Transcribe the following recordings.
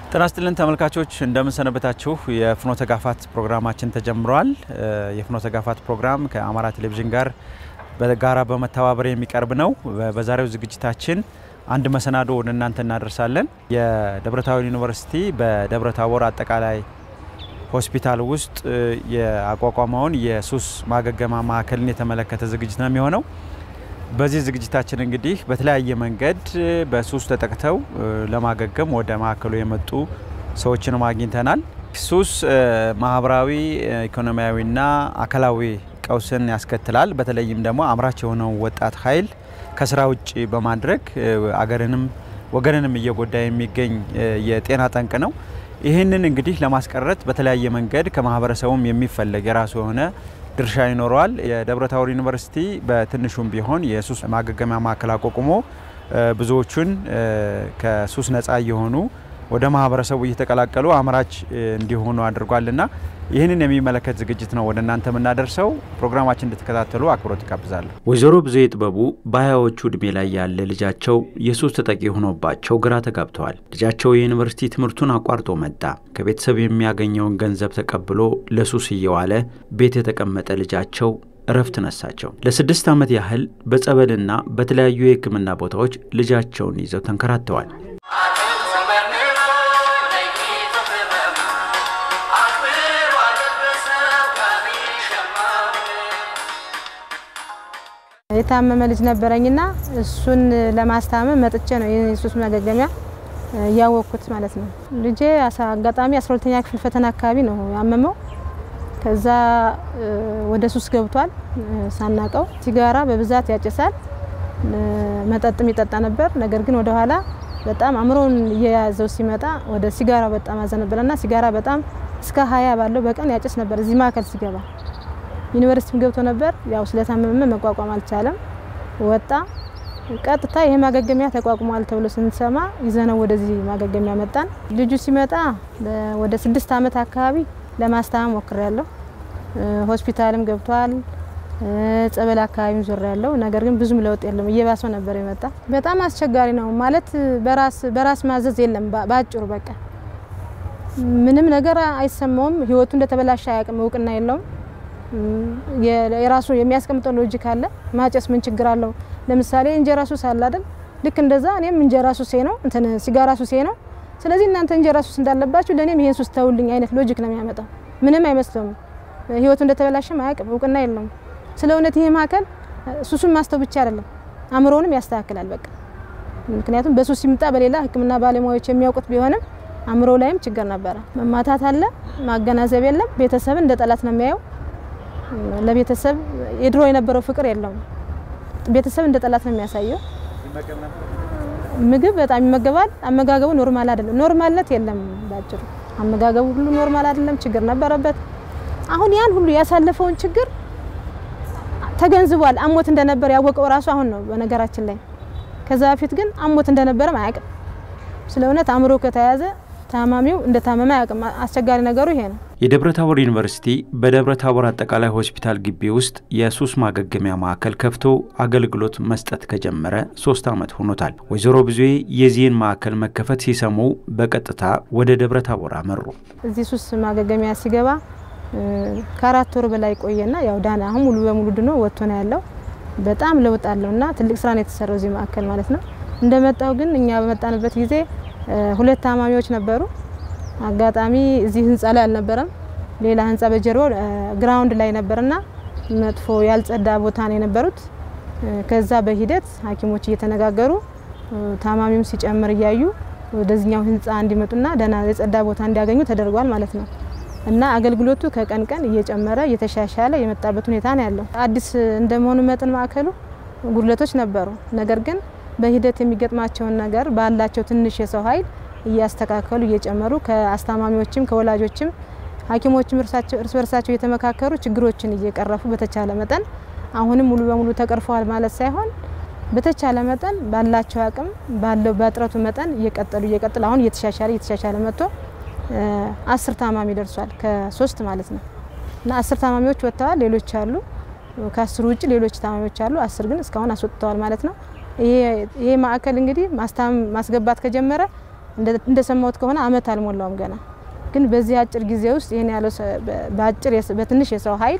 ጤና ይስጥልን ተመልካቾች እንደምንሰነበታችሁ። የፍኖተ ጋፋት ፕሮግራማችን ተጀምሯል። የፍኖተ ጋፋት ፕሮግራም ከአማራ ቴሌቪዥን ጋር በጋራ በመተባበር የሚቀርብ ነው። በዛሬው ዝግጅታችን አንድ መሰናዶ ወደ እናንተ እናደርሳለን። የደብረታቦር ዩኒቨርሲቲ በደብረታቦር አጠቃላይ ሆስፒታል ውስጥ ያቋቋመውን የሱስ ማገገማ ማዕከልን የተመለከተ ዝግጅት ነው የሚሆነው። በዚህ ዝግጅታችን እንግዲህ በተለያየ መንገድ በሱስ ተጠቅተው ለማገገም ወደ ማዕከሉ የመጡ ሰዎችንም አግኝተናል። ሱስ ማህበራዊ፣ ኢኮኖሚያዊና አካላዊ ቀውስን ያስከትላል። በተለይም ደግሞ አምራች የሆነው ወጣት ኃይል ከስራ ውጭ በማድረግ አገርንም ወገንንም እየጎዳ የሚገኝ የጤና ጠንቅ ነው። ይህንን እንግዲህ ለማስቀረት በተለያየ መንገድ ከማህበረሰቡም የሚፈለግ የራሱ የሆነ ድርሻ ይኖረዋል። የደብረታቦር ዩኒቨርሲቲ በትንሹም ቢሆን የሱስ ማገገሚያ ማዕከል አቋቁሞ ብዙዎቹን ከሱስ ነፃ እየሆኑ ወደ ማህበረሰቡ እየተቀላቀሉ አምራች እንዲሆኑ አድርጓልና ይህንን የሚመለከት ዝግጅት ነው ወደ እናንተ የምናደርሰው። ፕሮግራማችን እንድትከታተሉ አክብሮት ይጋብዛለሁ። ወይዘሮ ብዙ ጥበቡ በሀያዎቹ ዕድሜ ላይ ያለ ልጃቸው የሱስ ተጠቂ ሆኖባቸው ግራ ተጋብተዋል። ልጃቸው የዩኒቨርሲቲ ትምህርቱን አቋርጦ መጣ። ከቤተሰብ የሚያገኘውን ገንዘብ ተቀብሎ ለሱስ እየዋለ ቤት የተቀመጠ ልጃቸው እረፍት ነሳቸው። ለስድስት ዓመት ያህል በጸበልና በተለያዩ የሕክምና ቦታዎች ልጃቸውን ይዘው ተንከራተዋል። የታመመ ልጅ ነበረኝና እሱን ለማስታመም መጥቼ ነው የሱስ ማገገሚያ እያወቅኩት ማለት ነው። ልጄ አጋጣሚ አስራ ሁለተኛ ክፍል ፈተና አካባቢ ነው ያመመው። ከዛ ወደ ሱስ ገብቷል ሳናቀው። ሲጋራ በብዛት ያጨሳል፣ መጠጥም ይጠጣ ነበር። ነገር ግን ወደኋላ በጣም አእምሮውን እየያዘው ሲመጣ ወደ ሲጋራ በጣም አዘነበለና ሲጋራ በጣም እስከ ሀያ ባለው በቀን ያጨስ ነበር እዚህ ማዕከል ሲገባ ዩኒቨርሲቲም ገብቶ ነበር። ያው ስለታመመ መቋቋም አልቻለም፣ ወጣ። ቀጥታ ይሄ ማገገሚያ ተቋቁሟል ተብሎ ስንሰማ ይዘነው ወደዚህ ማገገሚያ መጣን። ልጁ ሲመጣ ወደ ስድስት ዓመት አካባቢ ለማስታመም ሞክሬያለሁ። ሆስፒታልም ገብቷል፣ ጸበል አካባቢም ዞር ያለው ነገር ግን ብዙም ለውጥ የለም። እየባሰው ነበር የመጣ። በጣም አስቸጋሪ ነው ማለት በራስ በራስ ማዘዝ የለም። በአጭሩ በቃ ምንም ነገር አይሰማውም። ህይወቱ እንደተበላሸ አያውቅም። እውቅና የለውም። የራሱ የሚያስቀምጠው ሎጂክ አለ። ማጨስ ምን ችግር አለው? ለምሳሌ እንጀራ ሱስ አለ አይደል? ልክ እንደዛ እኔም እንጀራ ሱሴ ነው እንትን ሲጋራ ሱሴ ነው። ስለዚህ እናንተ እንጀራ ሱስ እንዳለባችሁ ለእኔም ይሄን ሱስ ተውልኝ አይነት ሎጂክ ነው የሚያመጣው። ምንም አይመስለውም። ህይወቱ እንደተበላሸም አያውቅም። እውቅና የለውም። ስለ እውነት ይሄ ማዕከል ሱሱን ማስተው ብቻ አይደለም አእምሮንም ያስተካክላል። በቃ ምክንያቱም በሱስ ሲምጣ በሌላ ሕክምና ባለሙያዎች የሚያውቁት ቢሆንም አእምሮ ላይም ችግር ነበረ። መማታት አለ፣ ማገናዘብ የለም። ቤተሰብን እንደ ጠላት ነው የሚያየው ለቤተሰብ የድሮ የነበረው ፍቅር የለውም። ቤተሰብ እንደ ጠላት ነው የሚያሳየው። ምግብ በጣም ይመገባል። አመጋገቡ ኖርማል አይደለም። ኖርማልነት የለም። ባጭሩ አመጋገቡ ሁሉ ኖርማል አይደለም። ችግር ነበረበት። አሁን ያን ሁሉ ያሳለፈውን ችግር ተገንዝቧል። አሞት እንደነበር ያወቀው ራሱ አሁን ነው በነገራችን ላይ። ከዛ በፊት ግን አሞት እንደነበረም አያውቅም። ስለ እውነት አእምሮ ከተያዘ ታማሚው እንደ ታመመ አያውቅም። አስቸጋሪ ነገሩ ይሄ ነው። የደብረ ታቦር ዩኒቨርሲቲ በደብረ ታቦር አጠቃላይ ሆስፒታል ግቢ ውስጥ የሱስ ማገገሚያ ማዕከል ከፍቶ አገልግሎት መስጠት ከጀመረ ሶስት ዓመት ሆኖታል። ወይዘሮ ብዙዬ የዚህን ማዕከል መከፈት ሲሰሙ በቀጥታ ወደ ደብረ ታቦር አመሩ። እዚህ ሱስ ማገገሚያ ሲገባ ከአራት ወር በላይ ቆየና ያው ዳና አሁን ሙሉ በሙሉ ድኖ ወጥቶ ነው ያለው። በጣም ለውጥ አለውና ትልቅ ስራ ነው የተሰራው እዚህ ማዕከል ማለት ነው። እንደመጣው ግን እኛ በመጣንበት ጊዜ ሁለት ታማሚዎች ነበሩ። አጋጣሚ እዚህ ህንጻ ላይ አልነበረም፣ ሌላ ህንጻ በጀርባው ግራውንድ ላይ ነበርና መጥፎ ያልጸዳ ቦታ ነው የነበሩት። ከዛ በሂደት ሐኪሞች እየተነጋገሩ ታማሚውም ሲጨምር እያዩ ወደዚህኛው ህንጻ እንዲመጡና ደህና የጸዳ ቦታ እንዲያገኙ ተደርጓል ማለት ነው። እና አገልግሎቱ ከቀን ቀን እየጨመረ እየተሻሻለ የመጣበት ሁኔታ ነው ያለው። አዲስ እንደመሆኑ መጠን ማዕከሉ ጉድለቶች ነበሩ። ነገር ግን በሂደት የሚገጥማቸውን ነገር ባላቸው ትንሽ የሰው ኃይል እያስተካከሉ እየጨመሩ ከአስታማሚዎችም ከወላጆችም ሐኪሞችም እርስ በርሳቸው እየተመካከሩ ችግሮችን እየቀረፉ በተቻለ መጠን አሁንም ሙሉ በሙሉ ተቀርፈዋል ማለት ሳይሆን በተቻለ መጠን ባላቸው አቅም ባለው በጥረቱ መጠን እየቀጠሉ እየቀጠሉ አሁን እየተሻሻለ እየተሻሻለ መጥቶ አስር ታማሚ ደርሷል ከሶስት ማለት ነው እና አስር ታማሚዎች ወጥተዋል። ሌሎች አሉ ከአስሩ ውጭ ሌሎች ታማሚዎች አሉ። አስር ግን እስካሁን አስወጥተዋል ማለት ነው። ይሄ ማዕከል እንግዲህ ማስታመም ማስገባት ከጀመረ እንደሰማሁት ከሆነ አመት አልሞላውም ገና። ግን በዚህ አጭር ጊዜ ውስጥ ይህን ያለው በአጭር በትንሽ የሰው ኃይል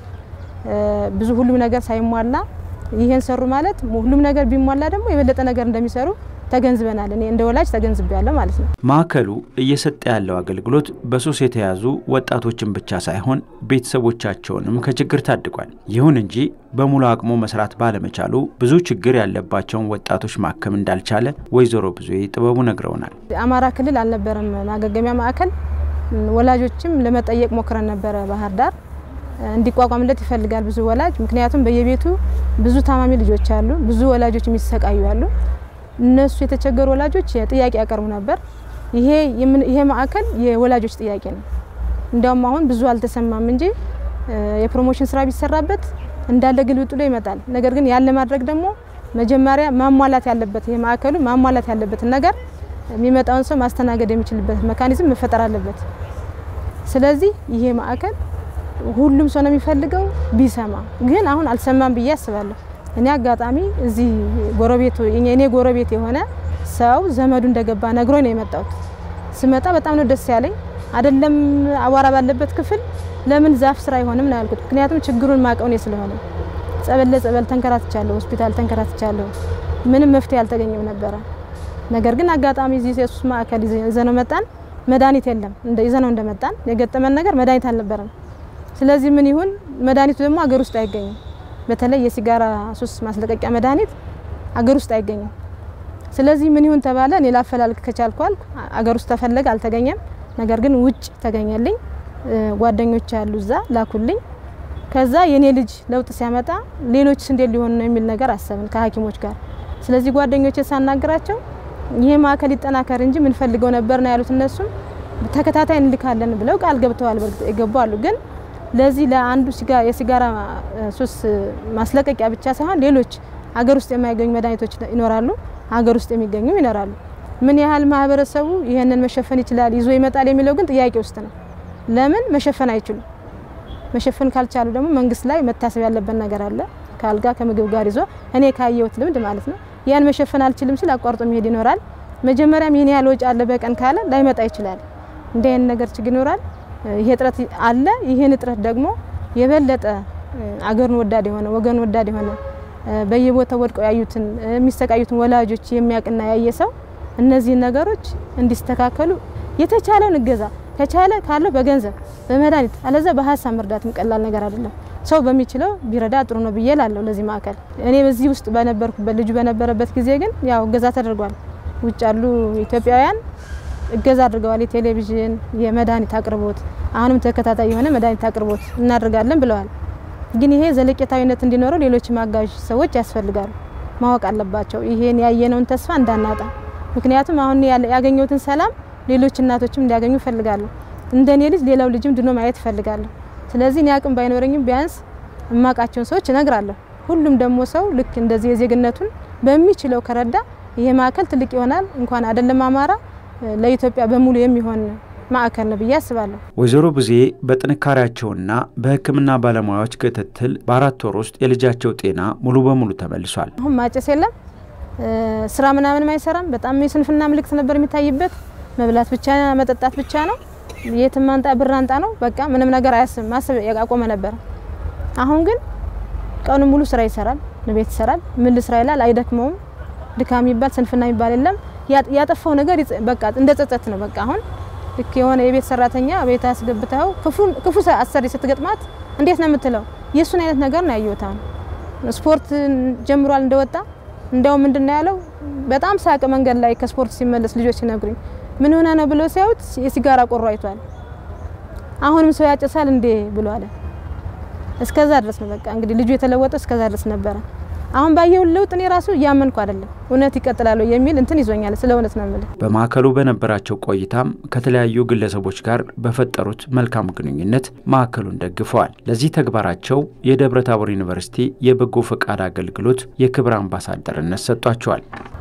ብዙ ሁሉም ነገር ሳይሟላ ይሄን ሰሩ ማለት ሁሉም ነገር ቢሟላ ደግሞ የበለጠ ነገር እንደሚሰሩ ተገንዝበናል። እኔ እንደ ወላጅ ተገንዝቤያለሁ ማለት ነው። ማዕከሉ እየሰጠ ያለው አገልግሎት በሱስ የተያዙ ወጣቶችን ብቻ ሳይሆን ቤተሰቦቻቸውንም ከችግር ታድጓል። ይሁን እንጂ በሙሉ አቅሙ መስራት ባለመቻሉ ብዙ ችግር ያለባቸውን ወጣቶች ማከም እንዳልቻለ ወይዘሮ ብዙ ጥበቡ ነግረውናል። አማራ ክልል አልነበረም ማገገሚያ ማዕከል። ወላጆችም ለመጠየቅ ሞክረን ነበረ ባህር ዳር እንዲቋቋምለት ይፈልጋል ብዙ ወላጅ። ምክንያቱም በየቤቱ ብዙ ታማሚ ልጆች አሉ፣ ብዙ ወላጆች የሚሰቃዩ አሉ። እነሱ የተቸገሩ ወላጆች ጥያቄ ያቀርቡ ነበር። ይሄ ይሄ ማዕከል የወላጆች ጥያቄ ነው። እንዲያውም አሁን ብዙ አልተሰማም እንጂ የፕሮሞሽን ስራ ቢሰራበት እንዳለ ግልብጥሎ ይመጣል። ነገር ግን ያለ ማድረግ ደግሞ መጀመሪያ ማሟላት ያለበት ይሄ ማዕከሉ ማሟላት ያለበትን ነገር የሚመጣውን ሰው ማስተናገድ የሚችልበት መካኒዝም መፈጠር አለበት። ስለዚህ ይሄ ማዕከል ሁሉም ሰው ነው የሚፈልገው ቢሰማ፣ ግን አሁን አልሰማም ብዬ አስባለሁ። እኔ አጋጣሚ እዚህ ጎረቤቱ እኔ ጎረቤት የሆነ ሰው ዘመዱ እንደገባ ነግሮኝ ነው የመጣሁት። ስመጣ በጣም ነው ደስ ያለኝ። አይደለም አቧራ ባለበት ክፍል ለምን ዛፍ ስራ አይሆንም ነው ያልኩት። ምክንያቱም ችግሩን ማቀው እኔ ስለሆነ ጸበል ለጸበል ተንከራትቻለሁ፣ ሆስፒታል ተንከራትቻለሁ። ምንም መፍትሄ አልተገኘም ነበረ። ነገር ግን አጋጣሚ እዚህ የሱስ ማዕከል ይዘነው መጣን። መድኃኒት የለም። እንደ ይዘነው እንደመጣን የገጠመን ነገር መድኃኒት አልነበረም። ስለዚህ ምን ይሁን መድኃኒቱ ደግሞ አገር ውስጥ አይገኝም። በተለይ የሲጋራ ሱስ ማስለቀቂያ መድኃኒት አገር ውስጥ አይገኝም። ስለዚህ ምን ይሁን ተባለ። እኔ ላፈላልግ ከቻልኩ አልኩ። አገር ውስጥ ተፈለገ፣ አልተገኘም። ነገር ግን ውጭ ተገኘልኝ። ጓደኞች ያሉ እዛ ላኩልኝ። ከዛ የኔ ልጅ ለውጥ ሲያመጣ ሌሎች እንዴት ሊሆኑ ነው የሚል ነገር አሰብን ከሐኪሞች ጋር። ስለዚህ ጓደኞች ሳናግራቸው ይሄ ማዕከል ይጠናከር እንጂ ምንፈልገው ነበር ነው ያሉት። እነሱም ተከታታይ እንልካለን ብለው ቃል ገብተዋል። በርግጥ የገቡ አሉ ግን ለዚህ ለአንዱ የሲጋራ ሱስ ማስለቀቂያ ብቻ ሳይሆን ሌሎች ሀገር ውስጥ የማይገኙ መድኃኒቶች ይኖራሉ፣ ሀገር ውስጥ የሚገኙ ይኖራሉ። ምን ያህል ማህበረሰቡ ይህንን መሸፈን ይችላል ይዞ ይመጣል የሚለው ግን ጥያቄ ውስጥ ነው። ለምን መሸፈን አይችሉም? መሸፈን ካልቻሉ ደግሞ መንግስት ላይ መታሰብ ያለበት ነገር አለ። ከአልጋ ከምግብ ጋር ይዞ እኔ ካየሁት ልምድ ማለት ነው። ያን መሸፈን አልችልም ሲል አቋርጦ መሄድ ይኖራል። መጀመሪያም ይህን ያህል ወጪ አለ በቀን ካለ ላይመጣ ይችላል። እንዲህ አይነት ነገር ችግር ይኖራል። ይሄ እጥረት አለ። ይህን እጥረት ደግሞ የበለጠ አገርን ወዳድ የሆነ ወገን ወዳድ የሆነ በየቦታው ወድቀው ያዩትን የሚሰቃዩትን ወላጆች የሚያውቅና ያየ ሰው እነዚህን ነገሮች እንዲስተካከሉ የተቻለውን እገዛ ከቻለ ካለው በገንዘብ በመድኃኒት አለዛ በሀሳብ መርዳትም ቀላል ነገር አይደለም። ሰው በሚችለው ቢረዳ ጥሩ ነው ብዬ ላለሁ ለዚህ ማዕከል እኔ በዚህ ውስጥ በነበርኩበት ልጁ በነበረበት ጊዜ ግን ያው እገዛ ተደርጓል። ውጭ ያሉ ኢትዮጵያውያን እገዛ አድርገዋል። የቴሌቪዥን የመድኃኒት አቅርቦት አሁንም ተከታታይ የሆነ መድኃኒት አቅርቦት እናደርጋለን ብለዋል። ግን ይሄ ዘለቄታዊነት እንዲኖረው ሌሎች ማጋዥ ሰዎች ያስፈልጋሉ፣ ማወቅ አለባቸው። ይሄን ያየነውን ተስፋ እንዳናጣ። ምክንያቱም አሁን ያገኘሁትን ሰላም ሌሎች እናቶችም እንዲያገኙ እፈልጋለሁ። እንደኔ ልጅ ሌላው ልጅም ድኖ ማየት እፈልጋለሁ። ስለዚህ እኔ አቅም ባይኖረኝም ቢያንስ እማቃቸውን ሰዎች እነግራለሁ። ሁሉም ደግሞ ሰው ልክ እንደዚህ የዜግነቱን በሚችለው ከረዳ ይሄ ማዕከል ትልቅ ይሆናል። እንኳን አይደለም አማራ ለኢትዮጵያ በሙሉ የሚሆን ማዕከል ነው ብዬ አስባለሁ። ወይዘሮ ብዙ በጥንካሬያቸውና በሕክምና ባለሙያዎች ክትትል በአራት ወር ውስጥ የልጃቸው ጤና ሙሉ በሙሉ ተመልሷል። አሁን ማጨስ የለም፣ ስራ ምናምንም አይሰራም። በጣም የስንፍና ምልክት ነበር የሚታይበት። መብላት ብቻ መጠጣት ብቻ ነው። የትም አንጣ ብር አንጣ ነው በቃ ምንም ነገር አያስብም። ማሰብ ያቆመ ነበር። አሁን ግን ቀኑ ሙሉ ስራ ይሰራል፣ ቤት ይሰራል። ምን ልስራ ይላል፣ አይደክመውም። ድካም የሚባል ስንፍና የሚባል የለም። ያጠፋው ነገር በቃ እንደ ጸጸት ነው። በቃ አሁን ልክ የሆነ የቤት ሰራተኛ ቤት አስገብተው ክፉ አሰሪ ስትገጥማት እንዴት ነው የምትለው? የእሱን አይነት ነገር ነው ያየሁት። አሁን ስፖርት ጀምሯል እንደወጣ እንዲያው ምንድን ነው ያለው? በጣም ሳቅ መንገድ ላይ ከስፖርት ሲመለስ ልጆች ሲነግሩኝ ምን ሆነ ነው ብሎ ሲያዩት የሲጋራ ቆሮ አይቷል። አሁንም ሰው ያጨሳል እንዴ ብሎ አለ። እስከዛ ድረስ ነው በቃ እንግዲህ ልጁ የተለወጠው እስከዛ ድረስ ነበረ። አሁን ባየው ለውጥ እኔ ራሱ እያመንኩ አይደለም። እውነት ይቀጥላሉ የሚል እንትን ይዞኛል። ስለ እውነት ነው የምልህ። በማዕከሉ በነበራቸው ቆይታም ከተለያዩ ግለሰቦች ጋር በፈጠሩት መልካም ግንኙነት ማዕከሉን ደግፈዋል። ለዚህ ተግባራቸው የደብረ ታቦር ዩኒቨርሲቲ የበጎ ፈቃድ አገልግሎት የክብር አምባሳደርነት ሰጧቸዋል።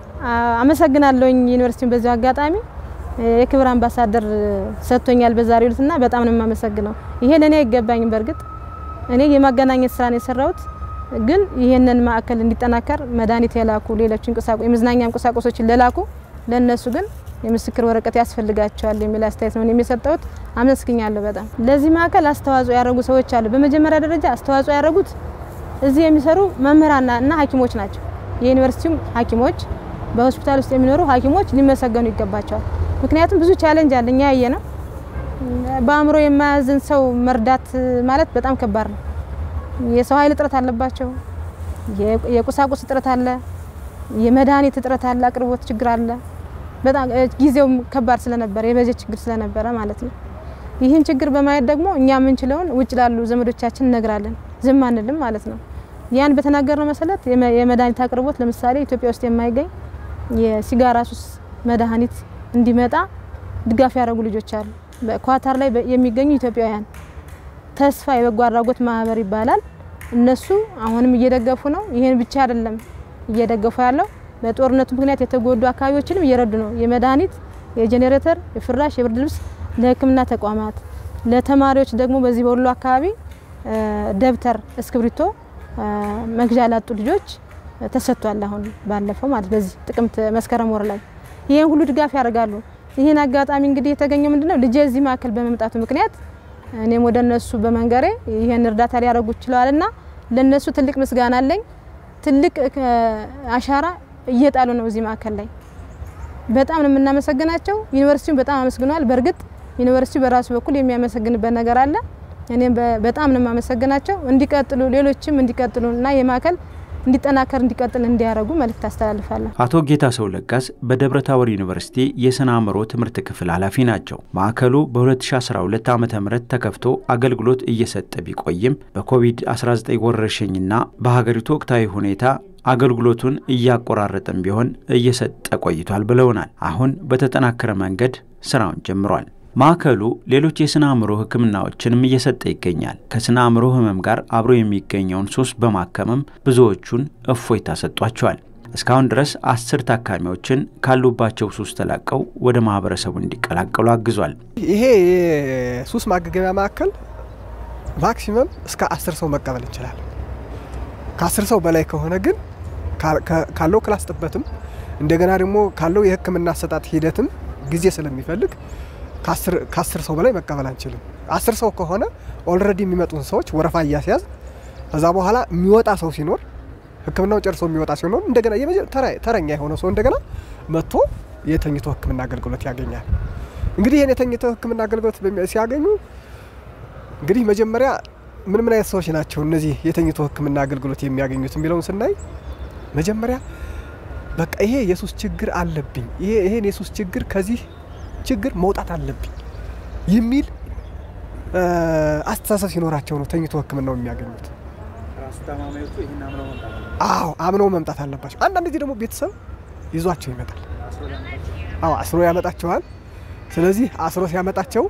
አመሰግናለሁኝ ዩኒቨርሲቲውን በዚሁ አጋጣሚ የክብር አምባሳደር ሰጥቶኛል በዛሬው ዕለትና በጣም ነው የማመሰግነው። ይሄ ለእኔ አይገባኝም። በእርግጥ እኔ የማገናኘት ስራ ነው የሰራሁት ግን ይህንን ማዕከል እንዲጠናከር መድኃኒት የላኩ ሌሎች የመዝናኛ ቁሳቁሶችን ለላኩ ለእነሱ ግን የምስክር ወረቀት ያስፈልጋቸዋል የሚል አስተያየት ነው የሚሰጠውት። አመስግኛለሁ በጣም ለዚህ ማዕከል አስተዋጽኦ ያደረጉ ሰዎች አሉ። በመጀመሪያ ደረጃ አስተዋጽኦ ያደረጉት እዚህ የሚሰሩ መምህራንና እና ሐኪሞች ናቸው። የዩኒቨርሲቲውም ሐኪሞች በሆስፒታል ውስጥ የሚኖሩ ሐኪሞች ሊመሰገኑ ይገባቸዋል። ምክንያቱም ብዙ ቻሌንጅ አለ እኛ ያየ ነው። በአእምሮ የማያዝን ሰው መርዳት ማለት በጣም ከባድ ነው። የሰው ኃይል እጥረት አለባቸው። የቁሳቁስ እጥረት አለ። የመድኃኒት እጥረት አለ። አቅርቦት ችግር አለ። በጣም ጊዜውም ከባድ ስለነበረ የበጀት ችግር ስለነበረ ማለት ነው። ይህን ችግር በማየት ደግሞ እኛ የምንችለውን ውጭ ላሉ ዘመዶቻችን እነግራለን፣ ዝም አንልም ማለት ነው። ያን በተናገርነው መሰረት የመድኃኒት አቅርቦት ለምሳሌ ኢትዮጵያ ውስጥ የማይገኝ የሲጋራ ሱስ መድኃኒት እንዲመጣ ድጋፍ ያደረጉ ልጆች አሉ። በኳታር ላይ የሚገኙ ኢትዮጵያውያን ተስፋ የበጎ አድራጎት ማህበር ይባላል። እነሱ አሁንም እየደገፉ ነው። ይህን ብቻ አይደለም እየደገፉ ያለው በጦርነቱ ምክንያት የተጎዱ አካባቢዎችንም እየረዱ ነው። የመድኃኒት፣ የጄኔሬተር፣ የፍራሽ፣ የብርድ ልብስ ለሕክምና ተቋማት ለተማሪዎች ደግሞ በዚህ በወሎ አካባቢ ደብተር፣ እስክብሪቶ መግዣ ላጡ ልጆች ተሰጥቷል። አሁን ባለፈው ማለት በዚህ ጥቅምት መስከረም ወር ላይ ይህን ሁሉ ድጋፍ ያደርጋሉ። ይህን አጋጣሚ እንግዲህ የተገኘው ምንድነው ልጄ እዚህ ማዕከል በመምጣቱ ምክንያት እኔም ወደ እነሱ በመንገሬ ይህን እርዳታ ሊያደርጉ ችለዋልና ለነሱ ትልቅ ምስጋና አለኝ። ትልቅ አሻራ እየጣሉ ነው እዚህ ማዕከል ላይ በጣም ነው የምናመሰግናቸው። ዩኒቨርሲቲውን በጣም አመስግነዋል። በእርግጥ ዩኒቨርሲቲው በራሱ በኩል የሚያመሰግንበት ነገር አለ። እኔም በጣም ነው የማመሰግናቸው። እንዲቀጥሉ ሌሎችም እንዲቀጥሉ እና የማዕከል እንዲጠናከር እንዲቀጥል እንዲያደርጉ መልእክት አስተላልፋለሁ። አቶ ጌታ ሰው ለጋስ በደብረ ታቦር ዩኒቨርሲቲ የስነ አእምሮ ትምህርት ክፍል ኃላፊ ናቸው። ማዕከሉ በ2012 ዓ ም ተከፍቶ አገልግሎት እየሰጠ ቢቆይም በኮቪድ-19 ወረርሽኝና በሀገሪቱ ወቅታዊ ሁኔታ አገልግሎቱን እያቆራረጠም ቢሆን እየሰጠ ቆይቷል ብለውናል። አሁን በተጠናከረ መንገድ ስራውን ጀምሯል። ማዕከሉ ሌሎች የስነ አእምሮ ሕክምናዎችንም እየሰጠ ይገኛል። ከስነ አእምሮ ህመም ጋር አብሮ የሚገኘውን ሱስ በማከምም ብዙዎቹን እፎይታ ሰጧቸዋል። እስካሁን ድረስ አስር ታካሚዎችን ካሉባቸው ሱስ ተላቀው ወደ ማህበረሰቡ እንዲቀላቀሉ አግዟል። ይሄ የሱስ ማገገሚያ ማዕከል ማክሲመም እስከ አስር ሰው መቀበል እንችላለን። ከአስር ሰው በላይ ከሆነ ግን ካለው ክላስ ጥበትም እንደገና ደግሞ ካለው የህክምና አሰጣጥ ሂደትም ጊዜ ስለሚፈልግ ከአስር ሰው በላይ መቀበል አንችልም። አስር ሰው ከሆነ ኦልሬዲ የሚመጡን ሰዎች ወረፋ እያስያዝ ከዛ በኋላ የሚወጣ ሰው ሲኖር ህክምናው ጨርሶ የሚወጣ ሲኖር እንደገና ተረኛ የሆነ ሰው እንደገና መጥቶ የተኝቶ ህክምና አገልግሎት ያገኛል። እንግዲህ ይህን የተኝቶ ህክምና አገልግሎት ሲያገኙ እንግዲህ መጀመሪያ ምን ምን አይነት ሰዎች ናቸው እነዚህ የተኝቶ ህክምና አገልግሎት የሚያገኙት የሚለውን ስናይ መጀመሪያ በቃ ይሄ የሱስ ችግር አለብኝ፣ ይሄ ይሄን የሱስ ችግር ከዚህ ችግር መውጣት አለብኝ የሚል አስተሳሰብ ሲኖራቸው ነው ተኝቶ ህክምናው የሚያገኙት። አዎ አምነው መምጣት አለባቸው። አንዳንድ ጊዜ ደግሞ ቤተሰብ ይዟቸው ይመጣል። አዎ አስሮ ያመጣቸዋል። ስለዚህ አስሮ ሲያመጣቸው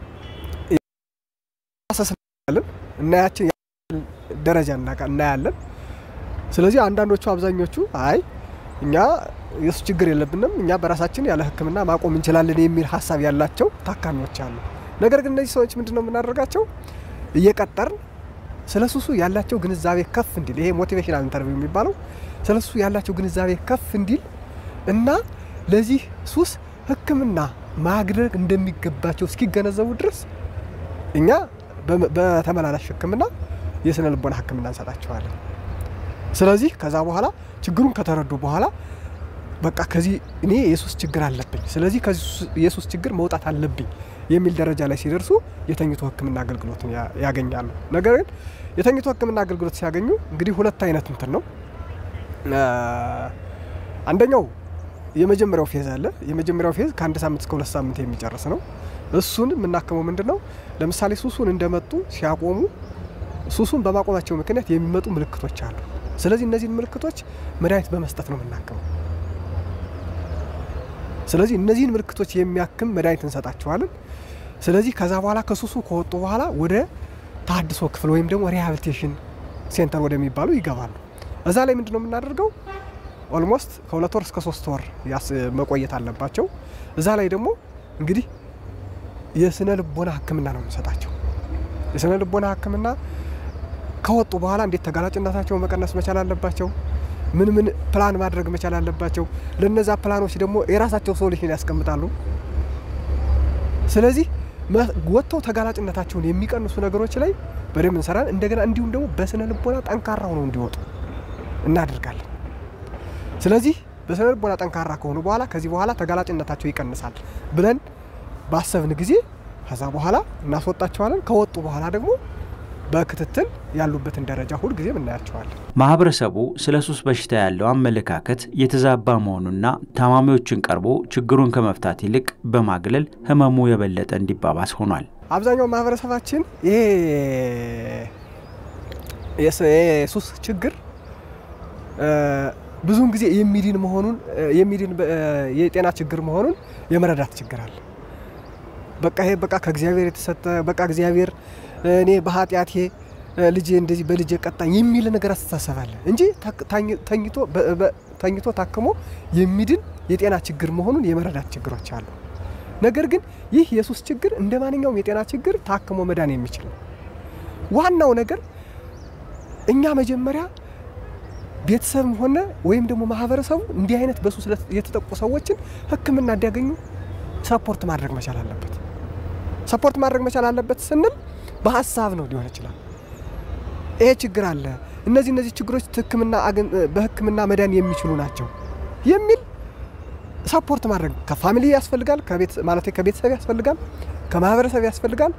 እናያችን ደረጃ እናያለን። ስለዚህ አንዳንዶቹ አብዛኞቹ አይ እኛ የሱ ችግር የለብንም እኛ በራሳችን ያለ ህክምና ማቆም እንችላለን የሚል ሀሳብ ያላቸው ታካሚዎች አሉ። ነገር ግን እነዚህ ሰዎች ምንድን ነው የምናደርጋቸው? እየቀጠርን ስለ ሱሱ ያላቸው ግንዛቤ ከፍ እንዲል ይሄ ሞቲቬሽናል ኢንተርቪው የሚባለው ስለ ሱሱ ያላቸው ግንዛቤ ከፍ እንዲል እና ለዚህ ሱስ ህክምና ማድረግ እንደሚገባቸው እስኪገነዘቡ ድረስ እኛ በተመላላሽ ህክምና የስነ ልቦና ህክምና እንሰጣቸዋለን። ስለዚህ ከዛ በኋላ ችግሩን ከተረዱ በኋላ በቃ ከዚህ እኔ የሱስ ችግር አለብኝ፣ ስለዚህ ከዚህ የሱስ ችግር መውጣት አለብኝ የሚል ደረጃ ላይ ሲደርሱ የተኝቶ ህክምና አገልግሎትን ያገኛሉ። ነገር ግን የተኝቶ ህክምና አገልግሎት ሲያገኙ እንግዲህ ሁለት አይነት እንትን ነው። አንደኛው የመጀመሪያው ፌዝ አለ። የመጀመሪያው ፌዝ ከአንድ ሳምንት እስከ ሁለት ሳምንት የሚጨርስ ነው። እሱን የምናክመው ምንድን ነው? ለምሳሌ ሱሱን እንደመጡ ሲያቆሙ ሱሱን በማቆማቸው ምክንያት የሚመጡ ምልክቶች አሉ። ስለዚህ እነዚህን ምልክቶች መድኃኒት በመስጠት ነው የምናክመው። ስለዚህ እነዚህን ምልክቶች የሚያክም መድኃኒት እንሰጣቸዋለን። ስለዚህ ከዛ በኋላ ከሱሱ ከወጡ በኋላ ወደ ታድሶ ክፍል ወይም ደግሞ ሪሃብሊቴሽን ሴንተር ወደሚባሉ ይገባሉ። እዛ ላይ ምንድን ነው የምናደርገው? ኦልሞስት ከሁለት ወር እስከ ሶስት ወር መቆየት አለባቸው። እዛ ላይ ደግሞ እንግዲህ የስነ ልቦና ሕክምና ነው የምንሰጣቸው። የስነ ልቦና ሕክምና ከወጡ በኋላ እንዴት ተጋላጭነታቸው መቀነስ መቻል አለባቸው፣ ምን ምን ፕላን ማድረግ መቻል አለባቸው። ለነዛ ፕላኖች ደግሞ የራሳቸው ሶሉሽን ያስቀምጣሉ። ስለዚህ ወጥተው ተጋላጭነታቸውን የሚቀንሱ ነገሮች ላይ በደንብ እንሰራለን። እንደገና እንዲሁም ደግሞ በስነ ልቦና ጠንካራ ሆነው እንዲወጡ እናደርጋለን። ስለዚህ በስነ ልቦና ጠንካራ ከሆኑ በኋላ ከዚህ በኋላ ተጋላጭነታቸው ይቀንሳል ብለን ባሰብን ጊዜ ከዛ በኋላ እናስወጣቸዋለን። ከወጡ በኋላ ደግሞ በክትትል ያሉበትን ደረጃ ሁል ጊዜም እናያቸዋለን። ማህበረሰቡ ስለ ሱስ በሽታ ያለው አመለካከት የተዛባ መሆኑና ታማሚዎችን ቀርቦ ችግሩን ከመፍታት ይልቅ በማግለል ህመሙ የበለጠ እንዲባባስ ሆኗል። አብዛኛው ማህበረሰባችን ይሄ የሱስ ችግር ብዙውን ጊዜ የሚድን መሆኑን የሚድን የጤና ችግር መሆኑን የመረዳት ችግር አለ። በቃ ይሄ በቃ ከእግዚአብሔር የተሰጠ በቃ እግዚአብሔር እኔ በኃጢአቴ ልጄ እንደዚህ በልጄ ቀጣኝ የሚል ነገር አስተሳሰብ አለ እንጂ ተኝቶ ታክሞ የሚድን የጤና ችግር መሆኑን የመረዳት ችግሮች አሉ። ነገር ግን ይህ የሱስ ችግር እንደ ማንኛውም የጤና ችግር ታክሞ መዳን የሚችል ነው። ዋናው ነገር እኛ መጀመሪያ ቤተሰብም ሆነ ወይም ደግሞ ማህበረሰቡ እንዲህ አይነት በሱስ የተጠቁ ሰዎችን ሕክምና እንዲያገኙ ሰፖርት ማድረግ መቻል አለበት። ሰፖርት ማድረግ መቻል አለበት ስንል በሀሳብ ነው ሊሆን ይችላል። ይሄ ችግር አለ፣ እነዚህ እነዚህ ችግሮች በህክምና መዳን የሚችሉ ናቸው የሚል ሰፖርት ማድረግ ከፋሚሊ ያስፈልጋል፣ ማለት ከቤተሰብ ያስፈልጋል፣ ከማህበረሰብ ያስፈልጋል።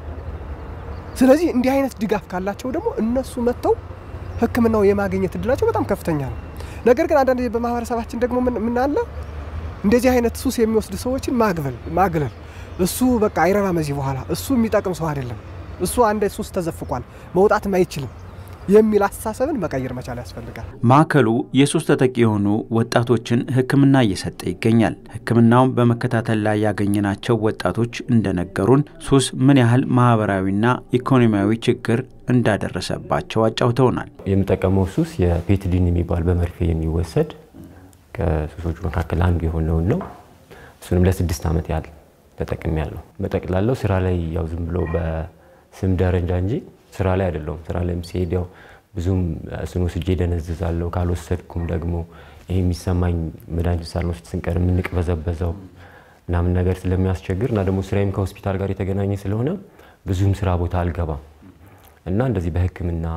ስለዚህ እንዲህ አይነት ድጋፍ ካላቸው ደግሞ እነሱ መጥተው ህክምናው የማግኘት እድላቸው በጣም ከፍተኛ ነው። ነገር ግን አንዳንድ ጊዜ በማህበረሰባችን ደግሞ ምን አለ እንደዚህ አይነት ሱስ የሚወስድ ሰዎችን ማግበል ማግለል እሱ በቃ አይረባም እዚህ በኋላ እሱ የሚጠቅም ሰው አይደለም፣ እሱ አንድ ሱስ ተዘፍቋል መውጣትም አይችልም የሚል አስተሳሰብን መቀየር መቻል ያስፈልጋል። ማዕከሉ የሱስ ተጠቂ የሆኑ ወጣቶችን ህክምና እየሰጠ ይገኛል። ህክምናውን በመከታተል ላይ ያገኘናቸው ወጣቶች እንደነገሩን ሱስ ምን ያህል ማህበራዊና ኢኮኖሚያዊ ችግር እንዳደረሰባቸው አጫውተውናል። የምጠቀመው ሱስ የፔትዲን የሚባል በመርፌ የሚወሰድ ከሱሶቹ መካከል አንዱ የሆነውን ነው። እሱንም ለስድስት ዓመት ያህል ተጠቅሜ ያለው በጠቅላላው ስራ ላይ ያው ዝም ብሎ በስም ደረጃ እንጂ ስራ ላይ አይደለውም። ስራ ላይም ሲሄድ ያው ብዙም እሱን ወስጄ ደነዝዛለሁ። ካልወሰድኩም ደግሞ ይሄ የሚሰማኝ መድኃኒት ሳንወስድ ስንቀር የምንቅበዘበዘው ምናምን ነገር ስለሚያስቸግር እና ደግሞ ስራዬም ከሆስፒታል ጋር የተገናኘ ስለሆነ ብዙም ስራ ቦታ አልገባም እና እንደዚህ በህክምና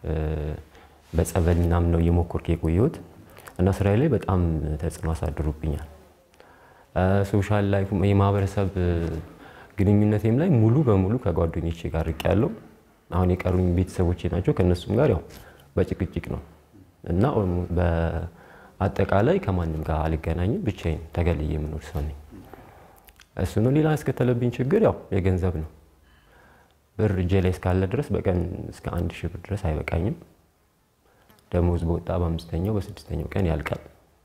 በጸበል ምናምን ነው እየሞከርኩ የቆየሁት እና ስራዬ ላይ በጣም ተጽዕኖ አሳድሩብኛል። ሶሻል ላይፍ የማህበረሰብ ግንኙነቴም ላይ ሙሉ በሙሉ ከጓደኞቼ ጋር ርቅ ያለው አሁን የቀሩኝ ቤተሰቦቼ ናቸው። ከእነሱም ጋር ያው በጭቅጭቅ ነው እና በአጠቃላይ ከማንም ጋር አልገናኝም። ብቻዬን ተገልዬ የምኖር ሰው ነኝ። እሱ ነው። ሌላ ያስከተለብኝ ችግር ያው የገንዘብ ነው። ብር እጄ ላይ እስካለ ድረስ በቀን እስከ አንድ ሺህ ብር ድረስ አይበቃኝም። ደሞዝ በወጣ በአምስተኛው በስድስተኛው ቀን ያልቃል።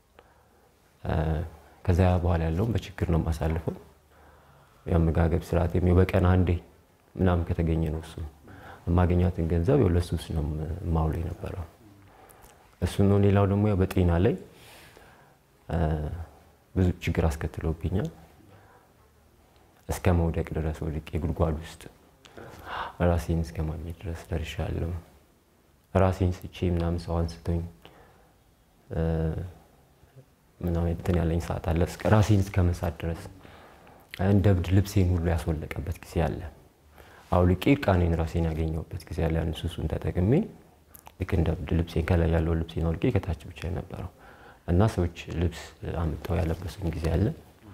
ከዚያ በኋላ ያለውን በችግር ነው የማሳልፈው። የአመጋገብ ስርዓት በቀን አንዴ ምናምን ከተገኘ ነው እሱ የማገኛትን ገንዘብ ለሱስ ነው የማውለው የነበረው እሱ ነው። ሌላው ደግሞ ያው በጤና ላይ ብዙ ችግር አስከትሎብኛል። እስከ መውደቅ ድረስ ወድቄ ጉድጓድ ውስጥ ራሴን እስከ ማግኘት ድረስ ደርሻለሁ። ራሴን ስቼ ምናምን ሰው አንስቶኝ ምናምን እንትን ያለኝ ሰዓት አለ። ራሴን እስከ መሳት ድረስ እንደ እብድ ልብሴን ሁሉ ያስወለቀበት ጊዜ አለ። አውልቄ እርቃኔን ራሴን ያገኘሁበት ጊዜ አለ። ያን ሱሱን ተጠቅሜ ልክ እንደ እብድ ልብሴን ከላይ ያለው ልብሴን አውልቄ ከታች ብቻ የነበረው እና ሰዎች ልብስ አምጠው ያለበሱን ጊዜ አለ።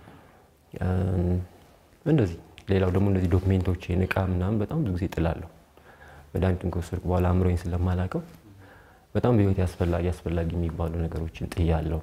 እንደዚህ ሌላው ደግሞ እንደዚህ ዶክሜንቶቼን እቃ ምናምን በጣም ብዙ ጊዜ ጥላለሁ። መድኃኒቱን ከወሰድኩ በኋላ አእምሮዬን ስለማላውቀው በጣም በህይወት አስፈላጊ አስፈላጊ የሚባሉ ነገሮችን ጥያለሁ።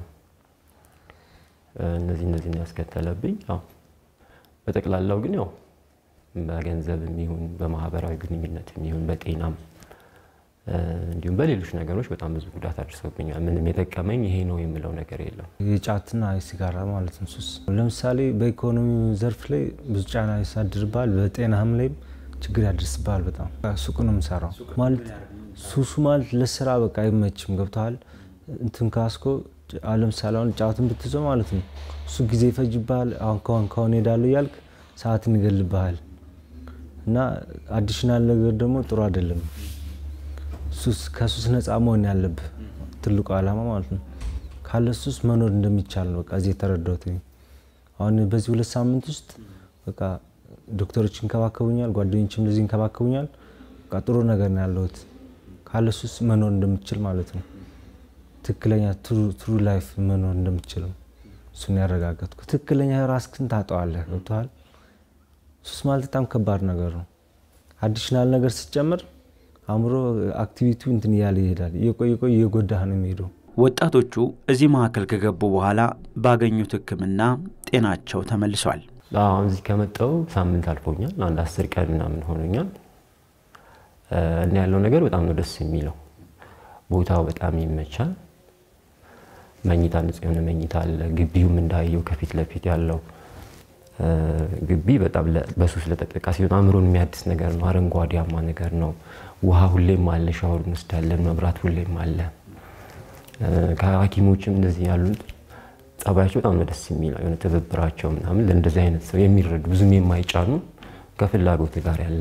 እነዚህ እነዚህ ያስከተለብኝ ያው በጠቅላላው ግን ያው በገንዘብ የሚሆን በማህበራዊ ግንኙነት የሚሆን በጤናም እንዲሁም በሌሎች ነገሮች በጣም ብዙ ጉዳት አድርሰውብኛል። ምንም የጠቀመኝ ይሄ ነው የምለው ነገር የለም። የጫትና የሲጋራ ማለት ነው ሱስ። ለምሳሌ በኢኮኖሚ ዘርፍ ላይ ብዙ ጫና ያሳድርብሃል፣ በጤናህም ላይም ችግር ያደርስብሃል። በጣም ሱቅ ነው የምሰራው ማለት ሱሱ ማለት ለስራ በቃ አይመችም። ገብተሃል እንትን ካስኮ ለምሳሌ አሁን ጫትን ብትይዘው ማለት ነው እሱ ጊዜ ይፈጅብሃል። አሁን ከሆን ከሆን ሄዳለሁ እያልክ ሰዓትን ይገልብሃል እና አዲሽናል ነገር ደግሞ ጥሩ አይደለም። ሱስ ከሱስ ነፃ መሆን ያለብህ ትልቁ ዓላማ ማለት ነው። ካለ ሱስ መኖር እንደሚቻል ነው በቃ እዚህ የተረዳሁት። አሁን በዚህ ሁለት ሳምንት ውስጥ በቃ ዶክተሮች ይንከባከቡኛል፣ ጓደኞችም እንደዚህ ይንከባከቡኛል። በቃ ጥሩ ነገር ነው ያለሁት። ካለ ሱስ መኖር እንደምችል ማለት ነው። ትክክለኛ ትሩ ላይፍ መኖር እንደምችል ነው እሱን ያረጋገጥኩ። ትክክለኛ ራስህን ታጠዋለህ። ገብቶሃል? ሱስ ማለት በጣም ከባድ ነገር ነው። አዲሽናል ነገር ስትጨምር አእምሮ አክቲቪቲው እንትን እያለ ይሄዳል። እየቆየ ቆየ እየጎዳህ ነው የሚሄደው። ወጣቶቹ እዚህ ማዕከል ከገቡ በኋላ ባገኙት ሕክምና ጤናቸው ተመልሷል። አሁን እዚህ ከመጣሁ ሳምንት አልፎኛል። አንድ አስር ቀን ምናምን ሆኖኛል እና ያለው ነገር በጣም ነው ደስ የሚለው። ቦታው በጣም ይመቻል። መኝታ ንጹህ የሆነ መኝታ አለ። ግቢውም እንዳየው ከፊት ለፊት ያለው ግቢ በጣም በሱስ ለተጠቃ ሲሆን አእምሮን የሚያድስ ነገር ነው። አረንጓዴያማ ነገር ነው። ውሃ ሁሌም አለ፣ ሻወር እንወስዳለን። መብራት ሁሌም አለ። ከሐኪሞችም እንደዚህ ያሉት ጸባያቸው በጣም ነው ደስ የሚለው የሆነ ትብብራቸው ምናምን ለእንደዚህ አይነት ሰው የሚረዱ ብዙም የማይጫኑ ከፍላጎት ጋር ያለ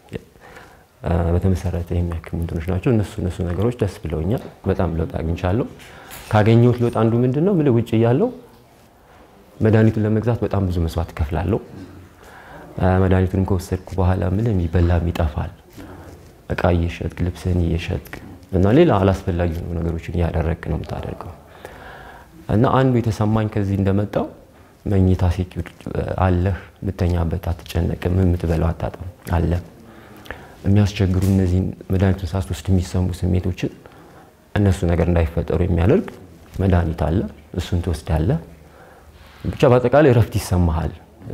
በተመሰረተ የሚያክሙ እንትኖች ናቸው። እነሱ እነሱ ነገሮች ደስ ብለውኛል። በጣም ለውጥ አግኝቻለሁ። ካገኘሁት ለውጥ አንዱ ምንድን ነው ምል ውጭ እያለሁ መድኃኒቱን ለመግዛት በጣም ብዙ መስዋዕት እከፍላለሁ። መድኃኒቱንም ከወሰድኩ በኋላ ምን የሚበላም ይጠፋል። እቃ እየሸጥክ ልብስህን እየሸጥክ እና ሌላ አላስፈላጊ የሆኑ ነገሮችን እያደረግክ ነው የምታደርገው። እና አንዱ የተሰማኝ ከዚህ እንደመጣው መኝታ ሴኪዩር አለህ፣ የምተኛበት አትጨነቅም፣ የምትበላው አታጣም አለ። የሚያስቸግሩ እነዚህን መድኃኒቱን ሳትወስድ የሚሰሙ ስሜቶችን እነሱ ነገር እንዳይፈጠሩ የሚያደርግ መድኃኒት አለ። እሱን ትወስዳለህ። ብቻ በአጠቃላይ እረፍት ይሰማሃል።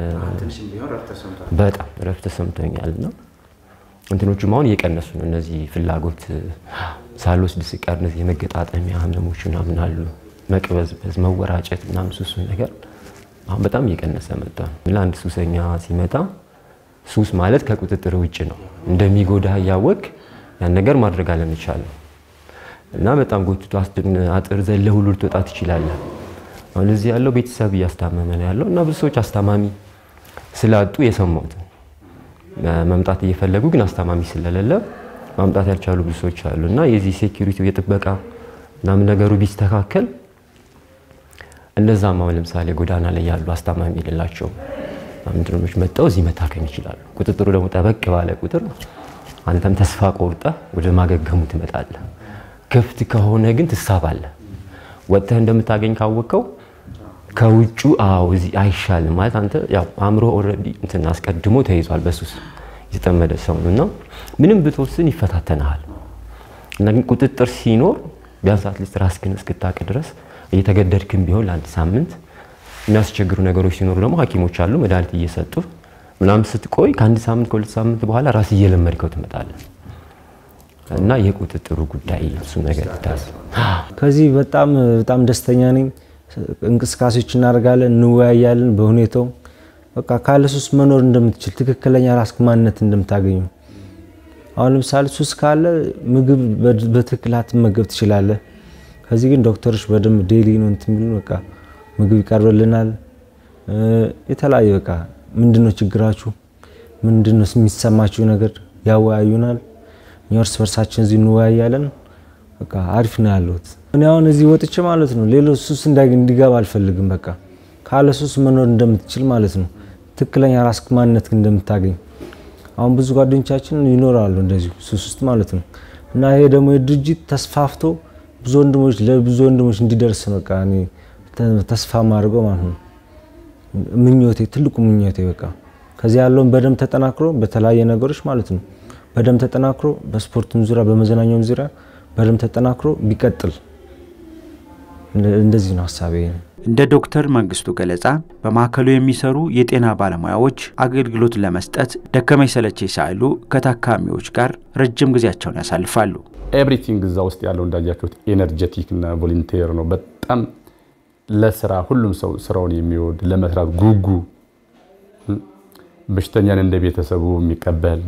በጣም እረፍት ተሰምቶኛል እና እንትኖቹም አሁን እየቀነሱ ነው። እነዚህ ፍላጎት ሳልወስድ ስቀር እነዚህ የመገጣጠሚያ ህመሞች ምናምን አሉ፣ መቅበዝበዝ፣ መወራጨት ምናምን ሱሱ ነገር አሁን በጣም እየቀነሰ መጣ። ለአንድ ሱሰኛ ሲመጣ ሱስ ማለት ከቁጥጥር ውጭ ነው። እንደሚጎዳ እያወቅ ያን ነገር ማድረግ አለመቻል ነው እና በጣም ጎትቶ አጥር ዘለ ሁሉ ልትወጣ ትችላለህ። አሁን እዚህ ያለው ቤተሰብ እያስታመመ ነው ያለው እና ብዙ ሰዎች አስታማሚ ስላጡ የሰማሁት መምጣት እየፈለጉ ግን አስታማሚ ስለሌለ ማምጣት ያልቻሉ ብዙ ሰዎች አሉ እና የዚህ ሴኪሪቲው የጥበቃ ምናምን ነገሩ ቢስተካከል እነዛም አሁን ለምሳሌ ጎዳና ላይ ያሉ አስታማሚ የሌላቸው ምንድነች መጠው እዚህ መታከም ይችላሉ። ቁጥጥሩ ደግሞ ጠበቅ ባለ ቁጥር አንተም ተስፋ ቆርጠህ ወደ ማገገሙ ትመጣለህ። ክፍት ከሆነ ግን ትሳባለህ። ወጥተህ እንደምታገኝ ካወቀው ከውጩ አዎ እዚህ አይሻልም ማለት አንተ ያው አእምሮ ኦልሬዲ እንትን አስቀድሞ ተይዟል በሱስ የተጠመደ ሰው ነው እና ምንም ብትወስን ይፈታተናል። እና ግን ቁጥጥር ሲኖር ቢያንስ አትሊስት ራስህን እስክታቅ ድረስ እየተገደድክም ቢሆን ለአንድ ሳምንት የሚያስቸግሩ ነገሮች ሲኖሩ ደግሞ ሐኪሞች አሉ መድኃኒት እየሰጡ ምናምን ስትቆይ ከአንድ ሳምንት ከሁለት ሳምንት በኋላ ራስ እየለመድከው ትመጣለህ። እና የቁጥጥሩ ጉዳይ እሱ ነገር ይታል። ከዚህ በጣም በጣም ደስተኛ ነኝ። እንቅስቃሴዎች እናደርጋለን፣ እንወያያለን በሁኔታው በቃ ካለ ሱስ መኖር እንደምትችል ትክክለኛ ራስ ማንነት እንደምታገኙ። አሁን ለምሳሌ ሱስ ካለ ምግብ በትክክል አትመገብ ትችላለህ። ከዚህ ግን ዶክተሮች በደንብ ዴይሊ ነው እንትን የሚሉን በቃ ምግብ ይቀርብልናል። የተለያየ በቃ ምንድነው ችግራችሁ፣ ምንድነው የሚሰማችሁ ነገር ያወያዩናል። እኛ እርስ በርሳችን እዚህ እንወያያለን። በቃ አሪፍ ነው ያለሁት። እኔ አሁን እዚህ ወጥቼ ማለት ነው ሌሎች ሱስ እንዲገባ አልፈልግም። በቃ ካለ ሱስ መኖር እንደምትችል ማለት ነው ትክክለኛ ራስ ማንነት እንደምታገኝ። አሁን ብዙ ጓደኞቻችን ይኖራሉ እንደዚሁ ሱስ ውስጥ ማለት ነው እና ይሄ ደግሞ የድርጅት ተስፋፍቶ ብዙ ወንድሞች ለብዙ ወንድሞች እንዲደርስ ነው በቃ እኔ ተስፋ ማድርገው ማለት ነው ምኞቴ፣ ትልቁ ምኞቴ በቃ ከዚህ ያለውን በደንብ ተጠናክሮ በተለያየ ነገሮች ማለት ነው በደንብ ተጠናክሮ በስፖርቱም ዙሪያ በመዝናኛውም ዙሪያ በደንብ ተጠናክሮ ቢቀጥል እንደዚህ ነው ሀሳቤ። እንደ ዶክተር መንግስቱ ገለጻ በማዕከሉ የሚሰሩ የጤና ባለሙያዎች አገልግሎት ለመስጠት ደከመኝ ሰለቸኝ ሳይሉ ከታካሚዎች ጋር ረጅም ጊዜያቸውን ያሳልፋሉ። ኤቭሪቲንግ እዛ ውስጥ ያለው እንዳያችሁት ኤነርጀቲክ እና ቮለንቴር ነው። በጣም ለስራ ሁሉም ሰው ስራውን የሚወድ ለመስራት ጉጉ፣ በሽተኛን እንደ ቤተሰቡ የሚቀበል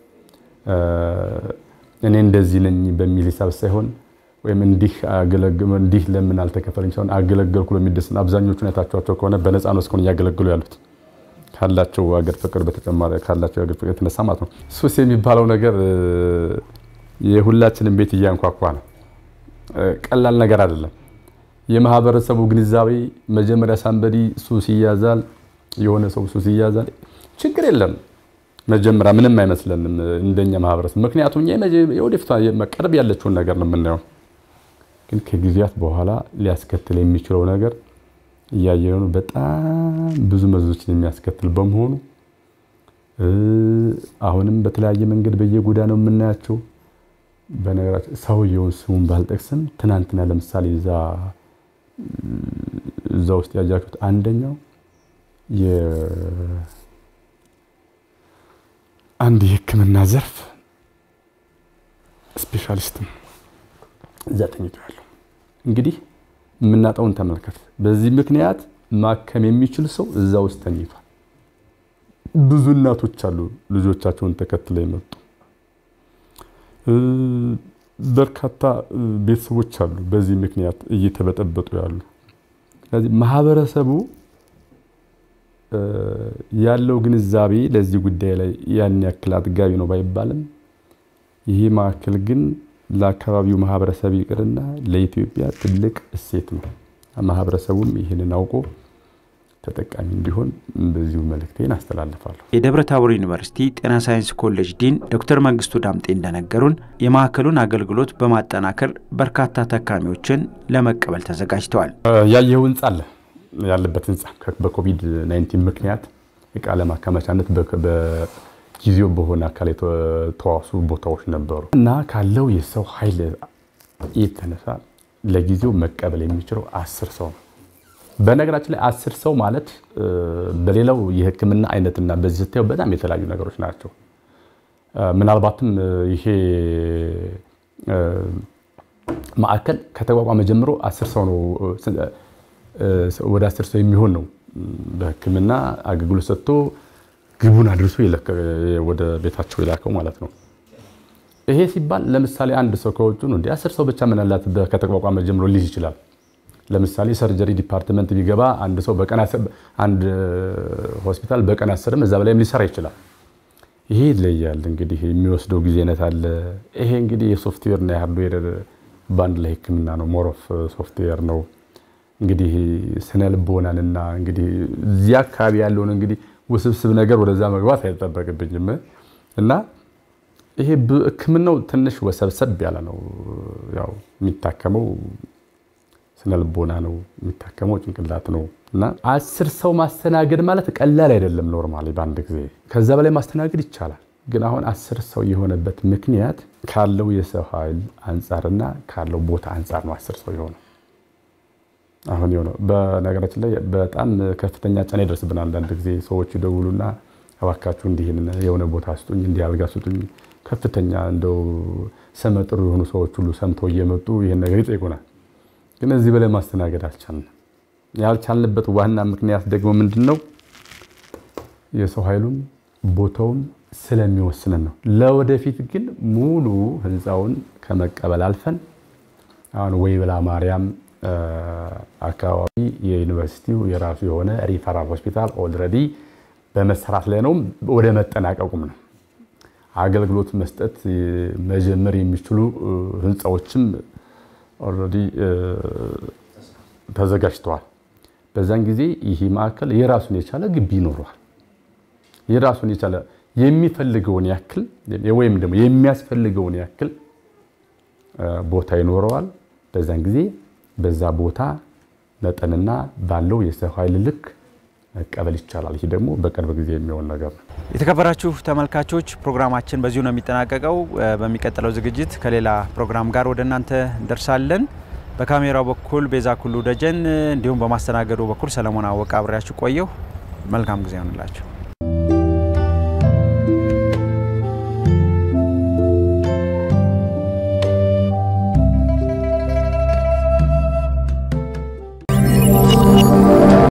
እኔ እንደዚህ ነኝ በሚል ሂሳብ ሳይሆን ወይም እንዲህ ለምን አልተከፈለኝ ሳይሆን አገለገልኩ በሚደስ አብዛኞቹ አይታችኋቸው ከሆነ በነፃ ነው እስካሁን እያገለግሉ ያሉት ካላቸው አገር ፍቅር በተጨማሪ ካላቸው አገር ፍቅር የተነሳ ማለት ነው። ሱስ የሚባለው ነገር የሁላችንም ቤት እያንኳኳ ነው። ቀላል ነገር አይደለም። የማህበረሰቡ ግንዛቤ መጀመሪያ ሳንበዲ ሱስ ይያዛል፣ የሆነ ሰው ሱስ ይያዛል፣ ችግር የለም መጀመሪያ ምንም አይመስለንም እንደኛ ማህበረሰብ። ምክንያቱም እኛ የወደፊቷ መቀረብ ያለችውን ነገር ነው የምናየው። ግን ከጊዜያት በኋላ ሊያስከትል የሚችለው ነገር እያየነው ነው። በጣም ብዙ መዘዞችን የሚያስከትል በመሆኑ አሁንም በተለያየ መንገድ በየጎዳናው የምናያቸው በነገራችን ሰውየውን ስሙን ባልጠቅስም ትናንትና ለምሳሌ እዛ እዛ ውስጥ ያጃችሁት አንደኛው አንድ የሕክምና ዘርፍ ስፔሻሊስት ነው እዛ ተኝቶ ያለው። እንግዲህ የምናጣውን ተመልከት። በዚህ ምክንያት ማከም የሚችል ሰው እዛ ውስጥ ተኝቷል። ብዙ እናቶች አሉ ልጆቻቸውን ተከትለው የመጡ በርካታ ቤተሰቦች አሉ በዚህ ምክንያት እየተበጠበጡ ያሉ። ስለዚህ ማህበረሰቡ ያለው ግንዛቤ ለዚህ ጉዳይ ላይ ያን ያክል አጥጋቢ ነው ባይባልም ይሄ ማዕከል ግን ለአካባቢው ማህበረሰብ ይቅርና ለኢትዮጵያ ትልቅ እሴት ነው። ማህበረሰቡም ይህንን አውቆ ተጠቃሚ እንዲሆን በዚሁ መልእክቴን አስተላልፋለሁ። የደብረ ታቦር ዩኒቨርሲቲ ጤና ሳይንስ ኮሌጅ ዲን ዶክተር መንግስቱ ዳምጤ እንደነገሩን የማዕከሉን አገልግሎት በማጠናከር በርካታ ታካሚዎችን ለመቀበል ተዘጋጅተዋል። ያየው ህንፃ አለ ያለበት ህንፃ በኮቪድ 19 ምክንያት እቃ ለማከማቻነት በጊዜው በሆነ አካል የተዋሱ ቦታዎች ነበሩ እና ካለው የሰው ኃይል የተነሳ ለጊዜው መቀበል የሚችለው አስር ሰው ነው። በነገራችን ላይ አስር ሰው ማለት በሌላው የሕክምና አይነትና በዚህ ስታየው በጣም የተለያዩ ነገሮች ናቸው። ምናልባትም ይሄ ማዕከል ከተቋቋመ ጀምሮ አስር ሰው ነው ወደ አስር ሰው የሚሆን ነው በሕክምና አገልግሎት ሰጥቶ ግቡን አድርሶ ወደ ቤታቸው የላከው ማለት ነው። ይሄ ሲባል ለምሳሌ አንድ ሰው ከውጭ ነው እንዲ አስር ሰው ብቻ ምን አላት ከተቋቋመ ጀምሮ ሊይዝ ይችላል። ለምሳሌ ሰርጀሪ ዲፓርትመንት ቢገባ አንድ ሰው በቀን አንድ ሆስፒታል በቀን አስርም እዛ በላይም ሊሰራ ይችላል። ይሄ ይለያል እንግዲህ የሚወስደው ጊዜነት አለ። ይሄ እንግዲህ የሶፍትዌር እና የሃርድዌር በአንድ ላይ ህክምና ነው። ሞሮፍ ሶፍትዌር ነው እንግዲህ ስነ ልቦናንና እንግዲህ እዚያ አካባቢ ያለውን እንግዲህ ውስብስብ ነገር ወደዛ መግባት አይጠበቅብኝም እና ይሄ ህክምናው ትንሽ ወሰብሰብ ያለ ነው። ያው የሚታከመው ስነ ልቦና ነው የሚታከመው ጭንቅላት ነው እና አስር ሰው ማስተናገድ ማለት ቀላል አይደለም። ኖርማሊ በአንድ ጊዜ ከዛ በላይ ማስተናገድ ይቻላል። ግን አሁን አስር ሰው የሆነበት ምክንያት ካለው የሰው ኃይል አንጻርና ካለው ቦታ አንጻር ነው አስር ሰው የሆነው። አሁን የሆነው በነገራችን ላይ በጣም ከፍተኛ ጫና ይደርስብናል። አንዳንድ ጊዜ ሰዎች ይደውሉና እባካችሁ እንዲህ የሆነ ቦታ ስጡኝ፣ እንዲህ አልጋ ስጡኝ። ከፍተኛ እንደው ስመጥሩ የሆኑ ሰዎች ሁሉ ሰምተው እየመጡ ይህን ነገር ይጠይቁናል። ግን እዚህ በላይ ማስተናገድ አልቻልንም። ያልቻልንበት ዋና ምክንያት ደግሞ ምንድን ነው? የሰው ኃይሉም ቦታውም ስለሚወስንን ነው። ለወደፊት ግን ሙሉ ህንፃውን ከመቀበል አልፈን አሁን ወይብላ ማርያም አካባቢ የዩኒቨርሲቲው የራሱ የሆነ ሪፈራል ሆስፒታል ኦልሬዲ በመሰራት ላይ ነው። ወደ መጠናቀቁም ነው። አገልግሎት መስጠት መጀመር የሚችሉ ህንፃዎችም ኦልሬዲ ተዘጋጅተዋል። በዛን ጊዜ ይህ ማዕከል የራሱን የቻለ ግቢ ይኖረዋል። የራሱን የቻለ የሚፈልገውን ያክል ወይም ደግሞ የሚያስፈልገውን ያክል ቦታ ይኖረዋል። በዛን ጊዜ በዛ ቦታ መጠንና ባለው የሰው ኃይል ልክ መቀበል ይቻላል። ይህ ደግሞ በቅርብ ጊዜ የሚሆን ነገር ነው። የተከበራችሁ ተመልካቾች ፕሮግራማችን በዚሁ ነው የሚጠናቀቀው። በሚቀጥለው ዝግጅት ከሌላ ፕሮግራም ጋር ወደ እናንተ እንደርሳለን። በካሜራው በኩል ቤዛ ኩሉ ደጀን እንዲሁም በማስተናገዱ በኩል ሰለሞን አወቀ አብሬያችሁ ቆየሁ። መልካም ጊዜ ይሆንላችሁ።